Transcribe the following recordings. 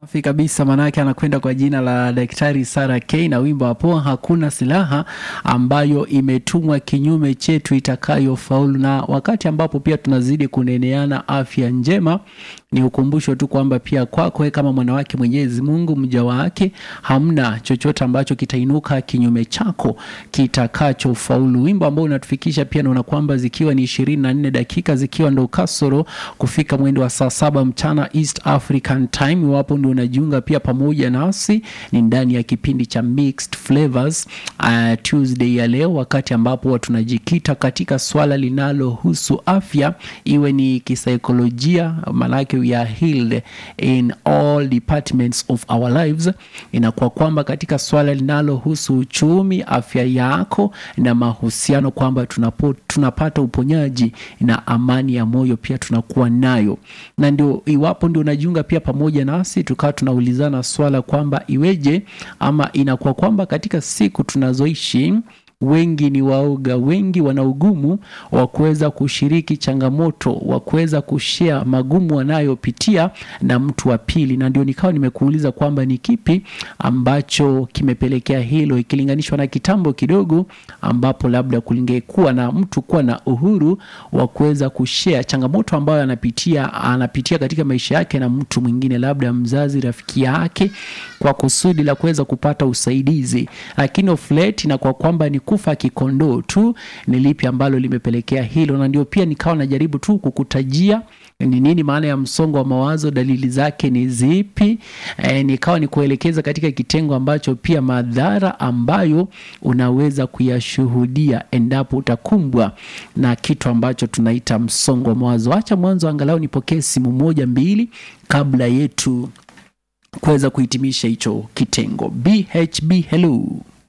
Safi kabisa, manake anakwenda kwa jina la Daktari Sara K na wimbo hapo, hakuna silaha ambayo imetumwa kinyume chetu itakayofaulu. Na wakati ambapo pia tunazidi kuneneana afya njema, ni ukumbusho tu kwamba pia kwako kama mwanawake Mwenyezi Mungu mja wake, hamna chochote ambacho kitainuka kinyume chako kitakachofaulu. Wimbo ambao unatufikisha pia naona kwamba zikiwa ni ishirini na nne dakika zikiwa ndo kasoro kufika mwendo wa saa saba mchana East African Time. Iwapo ndio unajiunga pia pamoja nasi, ni ndani ya kipindi cha Mixed Flavors uh, Tuesday ya leo, wakati ambapo tunajikita katika swala linalohusu afya, iwe ni kisaikolojia, maanake we are healed in all departments of our lives. Inakuwa kwamba katika swala linalohusu uchumi, afya yako na mahusiano, kwamba tunapo, tunapata uponyaji na amani ya moyo pia tunakuwa nayo, na ndio iwapo ndio unajiunga pia pamoja nasi, tukawa tunaulizana swala kwamba iweje ama inakuwa kwamba katika siku tunazoishi wengi ni waoga, wengi wana ugumu wa kuweza kushiriki changamoto, wa kuweza kushare magumu wanayopitia na mtu wa pili, na ndio nikawa nimekuuliza kwamba ni kipi ambacho kimepelekea hilo, ikilinganishwa na kitambo kidogo, ambapo labda kulingekuwa na mtu kuwa na uhuru wa kuweza kushare changamoto ambayo anapitia anapitia katika maisha yake na mtu mwingine, labda mzazi, rafiki yake, kwa kusudi la kuweza kupata usaidizi, lakini of late na kwa kwamba ni kufa kikondoo tu, ni lipi ambalo limepelekea hilo? Na ndio pia nikawa najaribu tu kukutajia ni nini maana ya msongo wa mawazo, dalili zake ni zipi? E, nikawa ni kuelekeza katika kitengo ambacho pia madhara ambayo unaweza kuyashuhudia endapo utakumbwa na kitu ambacho tunaita msongo wa mawazo. Acha mwanzo angalau nipokee simu moja mbili kabla yetu kuweza kuhitimisha hicho kitengo. BHB, hello.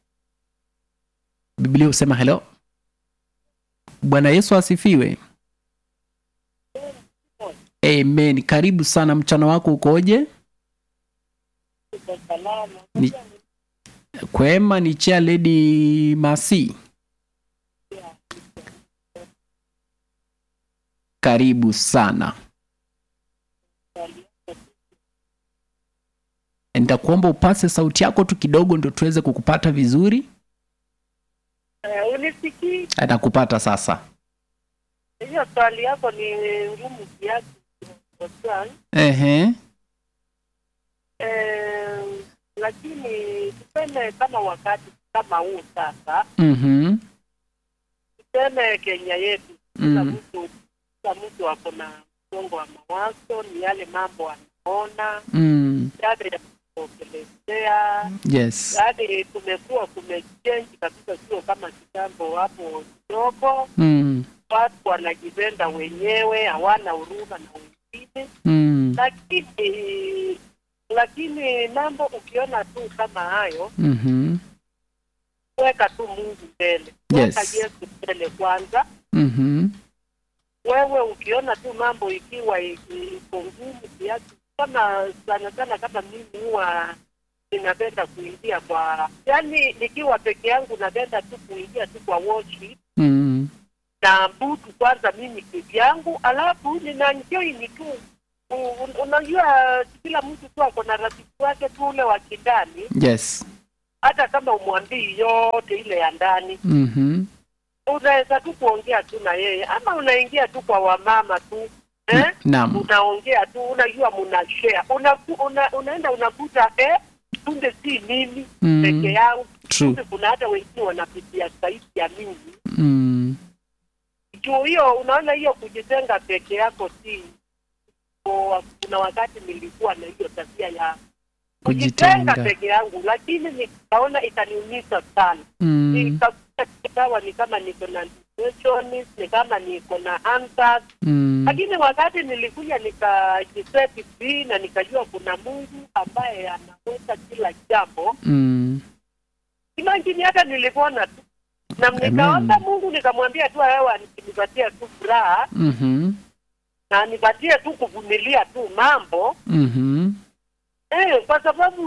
Biblia husema hello. Bwana Yesu asifiwe. Amen. Karibu sana, mchana wako ukoje? Ni, kwema ni chia Lady Masi. Karibu sana. Nitakuomba upase sauti yako tu kidogo ndio tuweze kukupata vizuri. Uh, unisikii? Atakupata sasa. Hiyo swali yako ni ngumu kiasi. Osman. Ehe. Eh, lakini tuseme kama wakati kama huu sasa, Mhm. tuseme Kenya yetu, kila Mm. mtu kila mtu ako na msongo wa mawazo, ni yale mambo anaona, Mm. yale ya kuogelezea, Yes. yaani kumekuwa kumechange kabisa, sio kama kitambo hapo kidogo. Mm. Watu wanajipenda wenyewe, hawana huruma na wengine Mm. lakini lakini mambo ukiona tu kama hayo, Mhm. weka tu Mungu mbele, Yes. weka Yesu mbele kwanza. Mhm. Wewe ukiona tu mambo ikiwa i- iko ngumu kiasi, kama sana sana, kama mimi huwa ninapenda kuingia kwa, yani nikiwa peke yangu napenda tu kuingia tu kwa worship Mm. na mbutu kwanza mimi kivyangu, alafu ninaenjoy tu. U- un- Unajua, kila mtu tu ako na rafiki wake tu ule wa kindani, Yes. hata kama umwambii yote ile ya ndani, Mhm. unaweza tu kuongea tu na yeye, ama unaingia tu kwa wamama tu eh? Naam. Unaongea tu, unajua muna share una, una, unaenda unakuta eh, kumbe si mimi Mm. peke yangu, True. kumbe kuna hata wengine wanapitia zaidi ya mimi Mm. juu hiyo unaona hiyo kujitenga peke yako si o, kuna wakati nilikuwa na hiyo tabia ya kujitenga Kujitenga. peke yangu lakini nikaona itaniumiza sana Mm. nikakuta ikawa ni kama niko na depression ni kama niko na anxiety Mm. lakini wakati nilikuja nikajiseti free na nikajua kuna Mungu ambaye anaweza kila jambo Mm. imagine hata nilipona tu na nikaomba Mungu nikamwambia tu wewe nipatie tu furaha Mhm. na nipatie tu kuvumilia tu mambo Mhm. eh, kwa sababu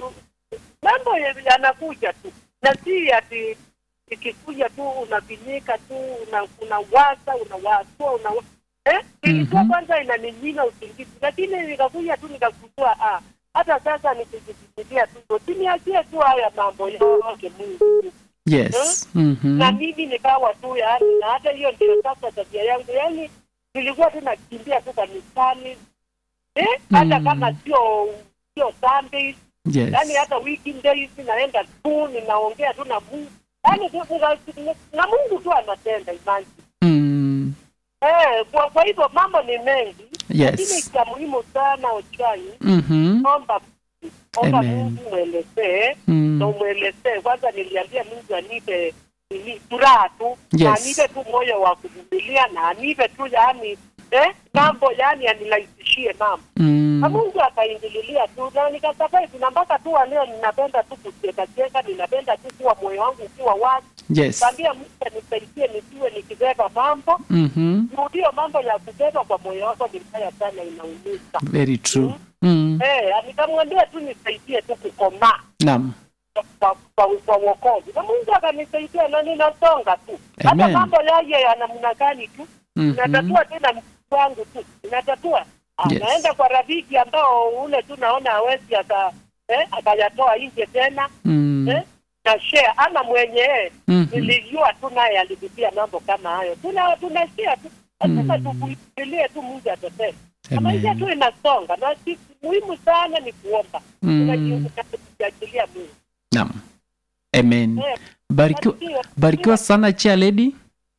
mambo yanakuja tu na si ati ikikuja tu unafinyika tu una, unawaza unawasua una eh, ilikuwa Mhm. kwanza inaninyima usingizi, lakini nikakuja tu nikagundua ah, hata sasa nikijisikia tu siniachie tu haya mambo yake Mungu yes Mhm. na mimi nikawa tu yaani, na hata hiyo ndio sasa tabia yangu, yaani nilikuwa tu nakimbia tu kanisani eh, hata Mm. kama sio sio Sundays, yes yaani hata weekdays naenda tu ninaongea tu na Mungu, yaani tu- tu- na Mungu tu anatenda imani Mm. eh. Kwa, kwa hivyo mambo ni mengi, lakini yes cha muhimu sana Ochai, Mhm. omba omba Amen. Mungu mwelezee Mm. na umwelezee kwanza. Niliambia Mungu anipe nini, furaha tu na Yes. anipe tu moyo wa kuvumilia na anipe tu yani eh, mambo yani anirahisishie mambo na Mm. Mungu akaingililia tu na nikasurvive, na mpaka tu wa leo ninapenda tu kucheka cheka, ninapenda tu kuwa moyo wangu ukiwa wazi, yes kaambia Mungu anisaidie nisiwe nikibeba mambo Mhm. ndio mambo ya kubeba kwa moyo wako ni mbaya sana, inaumiza. very true Mm. Eh, nikamwambia tu nisaidie tu kukomaa naam kwa kwa kwa wokovu na Mungu akanisaidia na ninasonga tu. Hata Amen. mambo yaje ya namna gani tu Mhm. natatua tena mtu wangu tu natatua. Yes. Naenda kwa rafiki ambao ule tu naona hawezi aka eh, akayatoa nje tena Mm. eh, na share ama mwenye Mhm. nilijua tu naye alipitia mambo kama hayo. Tuna tunashare tu lazima Mm. tukuilie tu Mungu atetee. Na maisha Amen. tu inasonga na si muhimu sana ni kuomba. Mm. Tunajiachilia Mungu. naam amen Eh, barikiwa barikiwa. barikiwa sana chia lady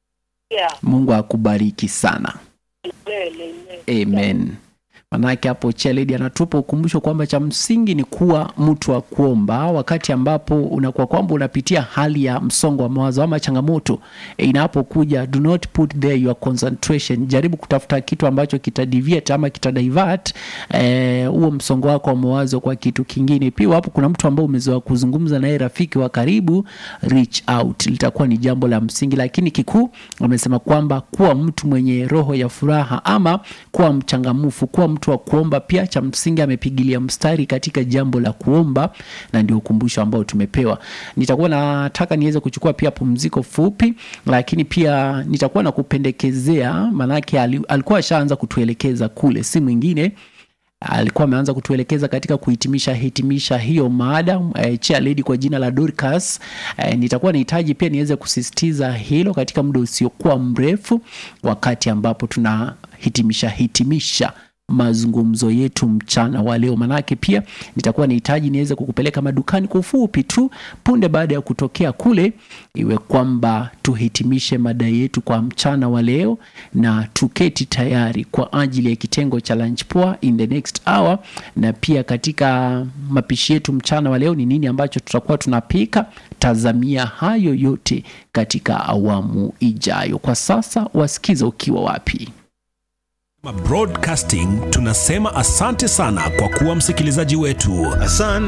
Yeah. mungu akubariki sana Amen, amen. amen manake hapo cheledi anatupa ukumbusho kwamba cha msingi ni kuwa mtu wa kuomba wakati ambapo unakuwa kwamba unapitia hali ya msongo wa mawazo ama changamoto e, inapokuja do not put there your concentration jaribu kutafuta kitu ambacho kitadiviate ama kitadivert eh, huo msongo wako wa mawazo kwa kitu kingine pia hapo kuna mtu ambao umezoea kuzungumza naye rafiki wa karibu reach out litakuwa ni jambo la msingi lakini kikuu wamesema kwamba kuwa mtu mwenye roho ya furaha ama kuwa mchangamufu kuwa mtu wa kuomba pia cha msingi amepigilia mstari katika jambo la kuomba na ndio ukumbusho ambao tumepewa nitakuwa nataka niweze kuchukua pia pumziko fupi lakini pia nitakuwa na kupendekezea maanake ali- alikuwa ashaanza kutuelekeza kule si mwingine alikuwa ameanza kutuelekeza katika kuhitimisha hitimisha hiyo maada e, chair lady kwa jina la Dorcas. E, nitakuwa nahitaji pia niweze kusisitiza hilo katika muda usiokuwa mrefu, wakati ambapo tunahitimisha hitimisha mazungumzo yetu mchana wa leo, manake pia nitakuwa nahitaji niweze kukupeleka madukani kwa ufupi tu punde baada ya kutokea kule, iwe kwamba tuhitimishe mada yetu kwa mchana wa leo na tuketi tayari kwa ajili ya kitengo cha lunch poa in the next hour, na pia katika mapishi yetu mchana wa leo ni nini ambacho tutakuwa tunapika. Tazamia hayo yote katika awamu ijayo. Kwa sasa wasikiza ukiwa wapi. Broadcasting tunasema asante sana kwa kuwa msikilizaji wetu. Asante.